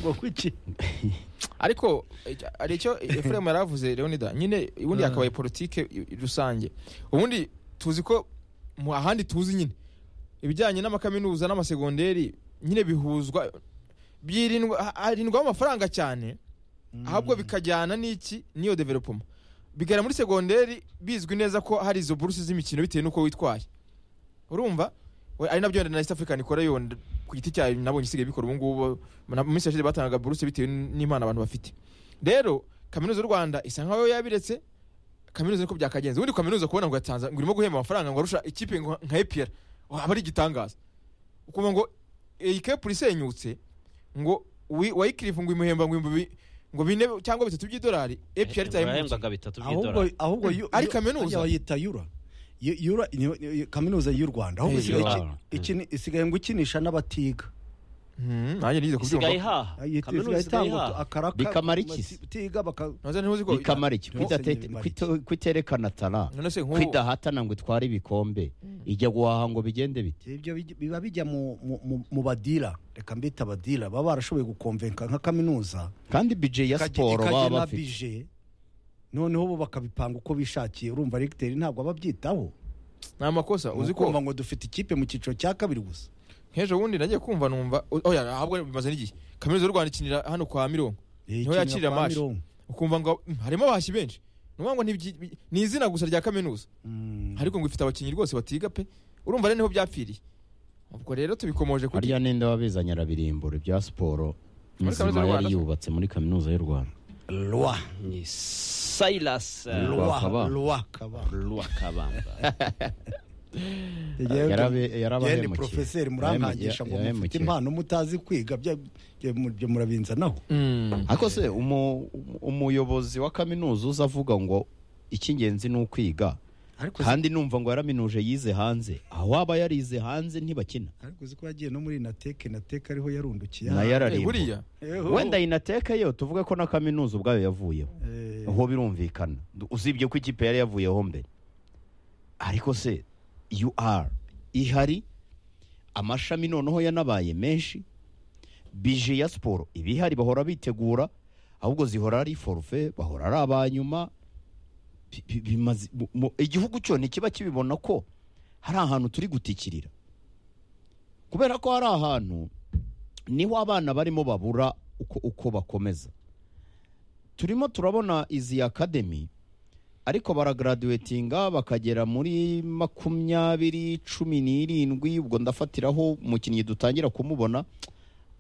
ngo kuki ariko eh, hari icyo efuremu yari avuze leonida nyine ubundi Ah. yakabaye politike i- rusange ubundi tuzi ko mu ahandi tuzi nyine ibijyanye n'amakaminuza n'amasegonderi nyine bihuzwa byirindwa ha- harindwaho amafaranga cyane ahubwo bikajyana n'iki n'iyo developoma bigera muri segonderi bizwi neza ko hari izo buruse z'imikino bitewe n'uko witwaye urumva We- ari nabyo wenda na east african ikora yo nda- ku giti cyayo nabonye isigaye bikora ubu ngubu na- mu minsi yashize batangaga buruse bitewe n'impano abantu bafite rero kaminuza y'u rwanda isa nkaho yabiretse kaminuza niko byakagenze ubundi kaminuza kubona ngo yatanze ngo urimo guhemba amafaranga ngo arusha ikipe ngo nka epr aba ari igitangaza ukumva ngo iyi kepura isenyutse ngo wi- wayikirifu ngo imuhemba ngo ibihumbi bi- ngo bine cyangwa bitatu by'idolari epr itayemutse urahembwaga bitatu ahubwo by'idolari ahubwo yu- Ari yu- hariya kaminuza. bayita yura Yu- yura ni- ni- kaminuza y'u rwanda ahubwo Eh, isigaye yura. iki- ikini- isigaye ngo ikinisha n'abatiga nanjye nigeze isigaye kubyumva ihaha Ayita- kaminuza isigaye itanga ihaha akaraka Bikamara iki se? batiga baka ntuzi ntuzi ko bikamara iki Yose Kwidate- nyine bimara kwito- kwiterekana tara none se nk'ubu kwidahatana ngo itware ibikombe ijya guhaha ngo bigende bite ibyo bij- biba bijya mu mu- mu- mu badira reka mbita badira baba barashoboye gukomvenka nka kaminuza kandi bije ya ikajya- siporo ikajya baba na bafite bije noneho bo bakabipanga uko bishakiye urumva regiteri ntabwo ababyitaho ni amakosa uzi ko ukumva ngo dufite ikipe mu cyiciro cya kabiri gusa nk'ejo bundi nagiye kumva numva oya ahabwo bimaze n'igihe kaminuza y'u rwanda ikinira hano kwa mirongo Eh, Niho ikinira yakirira kwa amashi. Mironko. ukumva ngo "Mm, harimo abahashyi benshi ni ukuvuga ngo ntibyi- bi- ni izina gusa rya kaminuza Mm. ariko ngo ifite abakinnyi rwose batiga pe urumva rero niho byapfiriye ubwo rero tubikomoje ku harya ninde wabizanye arabirimbura ibya siporo Muri kaminuza nzima y'u Rwanda yari se? yubatse muri kaminuza y'u rwanda Lwa. ni silas eh, Lwa. Lwa. Kabamba. Lwa Kabamba. lwakabamba Yarabe- yarabahemukiye. Yewe ndi porofeseri murankangisha ngo Yahemukiye. mufite impano mutazi kwiga bya- bya- mu- byo murabinzanaho Mm. ariko se umu- umu- umuyobozi wa kaminuza uza avuga ngo icy'ingenzi ni ukwiga ariko kandi numva ngo yaraminuje yize hanze aho waba yarize hanze ntibakina ariko uzi ko yagiye no muri inateke inateke ariho yarundukiye nayo Eh, yararimbura buriya Eho. wenda inateka yo tuvuge ko na kaminuza ubwayo yavuyeho Eh, aho birumvikana Du- usibye ko ikipe yari yavuyeho mbere ariko se ur ihari amashami noneho yanabaye menshi bije ya siporo ibihari bahora bitegura ahubwo zihora ari forufe bahora ari abanyuma Bi- bi- bimaze- mu- mu- igihugu cyo ntikiba kibibona ko hari ahantu turi gutikirira kubera ko hari ahantu niho abana barimo babura uko, uko bakomeza turimo turabona izi akademi ariko baragaradiwetinga bakagera muri makumyabiri cumi n'irindwi ubwo ndafatiraho umukinnyi dutangira kumubona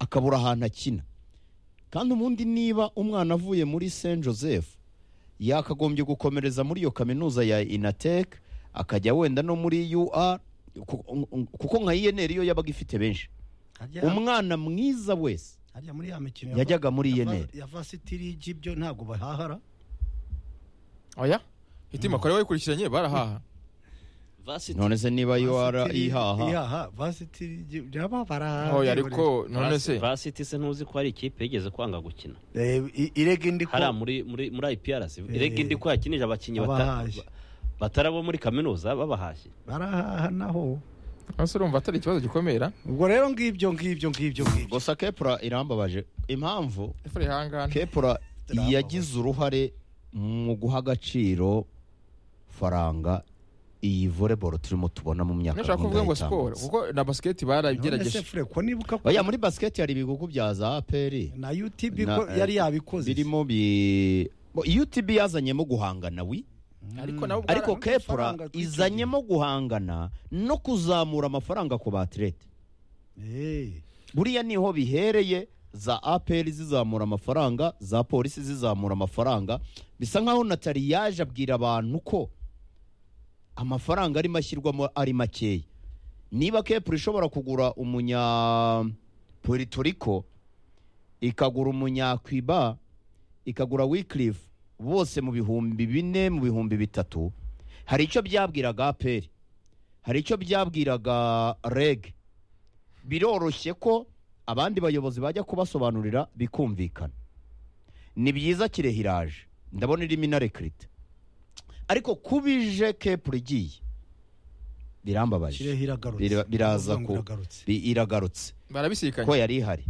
akabura ahantu akina kandi ubundi niba umwana avuye muri saint joseph yakagombye gukomereza muri iyo kaminuza ya inatek akajya wenda no muri ur kuko nka inr yo yabaga ifite benshi harya- umwana mwiza wese harya muri ya mikino ya- yajyaga muri ya- INR. ya vasiti rigi byo ntabwo bahahara oya hitima kare wayikurikiranye barahaha vasiti none se niba ur Varsity- ihaha ihaha vasiti rigi nabo barahara oya ariko none se vasiti se ntuzi ko hari ikipe yigeze kwanga gukina Eh, i- irege ndi ko hariya muri muri muri iprc Eh, rege indi ko yakinije abakinnyi bata- abahashye. batari abo muri kaminuza babahashye barahaha naho ese urumva atari ikibazo gikomera ubwo rero ngibyo ngibyo ngibyo ngibyo gusa kepura irambabaje impamvu efure ihangane kepura Irambabaje. yagize uruhare mu guha agaciro faranga iyi voleboro turimo tubona mu myaka nashaka kuvuga ngo siporo kuko na basiketi none se barabigerageje fure ko nibuka ko oya muri basiketi hari ibigo bya za aperi na utb Na- ko yari yabikoze birimo bi bo, utb yazanyemo guhangana wi ariko nabo bwara- ariko kepura amafaranga twicungiye. izanyemo guhangana no kuzamura amafaranga ku batirete Eh, buriya niho bihereye za aperi zizamura amafaranga za polisi zizamura amafaranga bisa nkaho natali yaje abwira abantu ko amafaranga arimo ashyirwamo ari makeya niba kepuri ishobora kugura umunya Rico ikagura umunyakwiba ikagura wikirifu bose mu bihumbi bine mu bihumbi bitatu hari icyo byabwiraga aperi hari icyo byabwiraga rege biroroshye ko abandi bayobozi bajya kubasobanurira bikumvikana ni byiza kirehiraje ndabona irimo inarekirita ariko kubije kepu igiye birambabaje Kirehe iragarutse Bira- biraza Uvuga ngo ku- iragarutse. Bi- iragarutse barabisikanye ko yari ihari